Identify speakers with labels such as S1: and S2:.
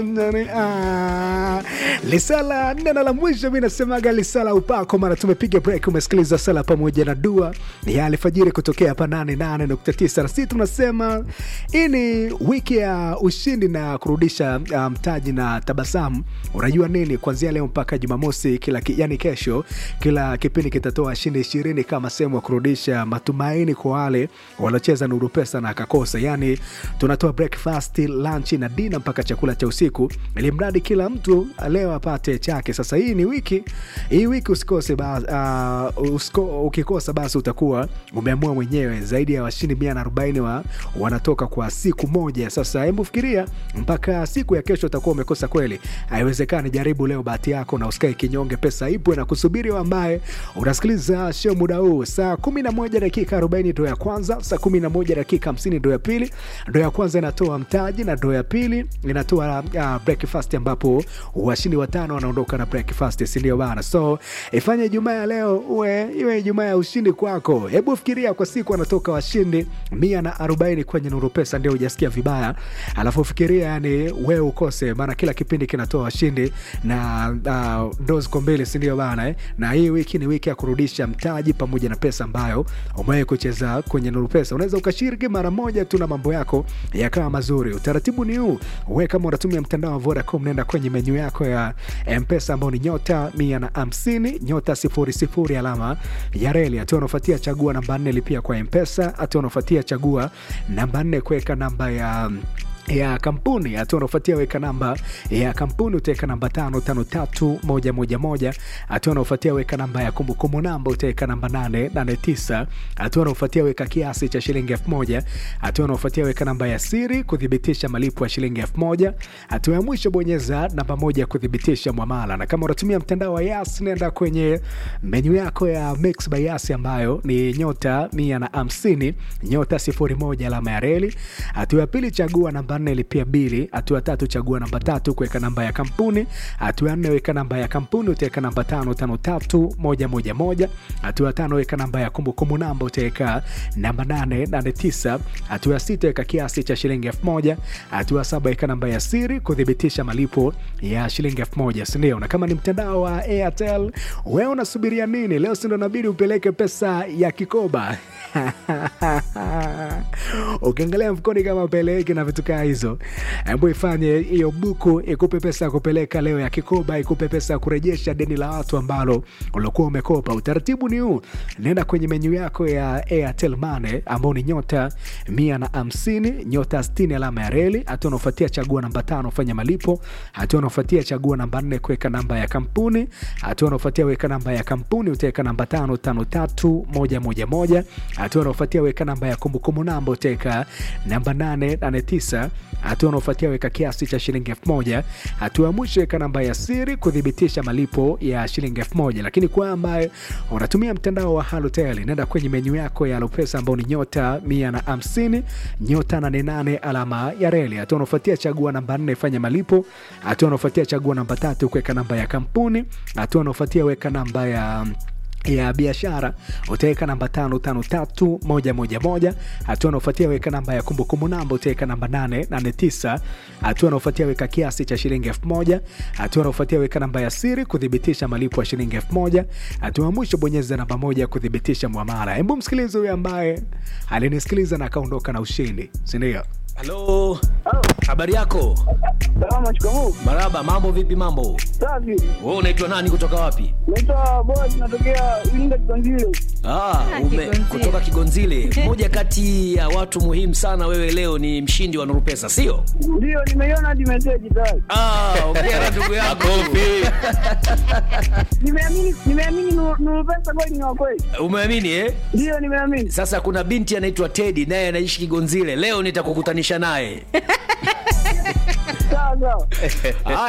S1: Ah, lisala neno la mwisho mi nasemaga lisala upako mara tumepiga break umesikiliza sala pamoja na dua ya alfajiri kutokea hapa 88.9 na sisi tunasema hii ni wiki ya ushindi na kurudisha ah, mtaji na tabasamu unajua nini kuanzia leo mpaka jumamosi kila ki, yani kesho kila kipindi kitatoa shindi ishirini kama sehemu ya kurudisha matumaini kwa wale waliocheza nuru pesa na akakosa yani tunatoa breakfast lunch na dina mpaka chakula cha usiku ili mradi kila mtu leo apate chake sasa hii ni wiki hii wiki usikose ba, uh, usiko, ukikosa basi utakuwa umeamua mwenyewe zaidi ya washindi mia na arobaini wa, wanatoka kwa siku moja sasa hebu fikiria mpaka siku ya kesho utakuwa umekosa kweli haiwezekani jaribu leo bahati yako na usikae kinyonge pesa ipo na kusubiri wewe ambaye unasikiliza show muda huu saa 11 dakika 40 ndo ya kwanza saa 11 dakika 50 ndo ya pili ndo ya kwanza inatoa mtaji na ndo ya pili inatoa uh, breakfast ambapo washindi watano wanaondoka na breakfast sindio bana so ifanye ijumaa ya leo uwe iwe ijumaa ya ushindi kwako hebu fikiria kwa siku anatoka washindi mia na arobaini kwenye nuru pesa ndio hujasikia vibaya alafu fikiria yani wewe ukose maana kila kipindi kinatoa washindi na uh, ndo ziko mbili sindio bana eh? na hii wiki ni wiki ya kurudisha mtaji pamoja na pesa ambayo umewahi kucheza kwenye nuru pesa unaweza ukashiriki mara moja tu na mambo yako yakawa mazuri utaratibu ni huu we kama unatumia mtandao wa vodacom nenda kwenye menyu yako ya mpesa ambao ni nyota mia na hamsini nyota sifuri sifuri alama ya reli hatua unaofuatia chagua namba nne lipia kwa mpesa hatua unaofuatia chagua namba nne kuweka namba ya ya kampuni hatua unaofuatia weka namba ya kampuni utaweka namba tano tano tatu moja moja moja hatua unaofuatia weka namba ya kumbukumbu namba utaweka namba nane nane tisa hatua unaofuatia weka kiasi cha shilingi elfu moja hatua unaofuatia weka namba ya siri kuthibitisha malipo ya shilingi elfu moja hatua ya mwisho bonyeza namba moja kuthibitisha mwamala na kama unatumia mtandao wa yas nenda kwenye menyu yako ya mix by yas ambayo ni nyota mia na hamsini nyota sifuri moja alama ya reli hatua ya pili chagua namba nne lipia bili hatua ya tatu chagua namba tatu kuweka namba ya kampuni hatua ya nne weka namba ya kampuni utaweka namba tano tano tatu moja moja moja hatua ya tano weka namba ya kumbukumbu namba utaweka namba nane nane tisa hatua ya sita weka kiasi cha shilingi elfu moja hatua ya saba weka namba ya siri kuthibitisha malipo ya shilingi elfu moja sindio na kama ni mtandao wa airtel wewe unasubiria nini leo sindo nabidi upeleke pesa ya kikoba ukiangalia mfukoni kama peleki na vitu kaa hizo hebu ifanye hiyo buku ikupe pesa ya kupeleka leo ya kikoba ikupe pesa ya kurejesha deni la watu ambalo uliokuwa umekopa utaratibu ni huu nenda kwenye menyu yako ya airtel mane ambao ni nyota mia na hamsini nyota stini alama ya reli hatua unaofuatia chagua namba tano fanya malipo hatua unaofuatia chagua namba nne kuweka namba ya kampuni hatua unaofuatia weka namba ya kampuni utaweka namba tano tano tatu moja moja moja hatua unaofuatia weka namba ya kumbukumbu namba utaweka namba nane nane tisa hatua unaofuatia weka kiasi cha shilingi elfu moja hatua ya mwisho weka namba ya siri kuthibitisha malipo ya shilingi elfu moja lakini kwa ambaye unatumia mtandao wa halotel nenda kwenye menyu yako ya alopesa ambao ni nyota mia na hamsini nyota nane nane alama ya reli hatua unaofuatia chagua namba nne fanya malipo hatua unaofuatia chagua namba tatu kuweka namba ya kampuni hatua unaofuatia weka namba ya ya biashara utaweka namba tano tano tatu moja moja moja hatua unaofuatia weka namba ya kumbukumbu namba utaweka namba nane nane tisa hatua unaofuatia weka kiasi cha shilingi elfu moja hatua unaofuatia weka namba ya siri kuthibitisha malipo ya shilingi elfu moja hatua ya mwisho bonyeza namba moja kuthibitisha mwamara hebu msikilizi huyo ambaye alinisikiliza na akaondoka na ushindi sindio
S2: halo habari yako
S3: Salama, shikamoo.
S2: maraba mambo vipi mambo
S3: Safi.
S2: we unaitwa nani kutoka wapi
S3: Naitwa Boaz, natokea Iringa Kiganzile.
S2: ah, ume,
S4: Kigonzile.
S2: kutoka kigonzile mmoja kati ya watu muhimu sana wewe leo ni mshindi wa nurupesa sio
S3: Ndio, nimeiona hadi meseji tayari.
S2: ah, ongera ndugu yangu
S3: Nimeamini, nimeamini Nuru Nuru pesa kweli ni wa kweli.
S2: umeamini eh?
S3: Ndio, nimeamini.
S2: sasa kuna binti anaitwa tedi naye anaishi kigonzile leo nitakukutanisha naye
S3: Sawa sawa.
S2: Haya,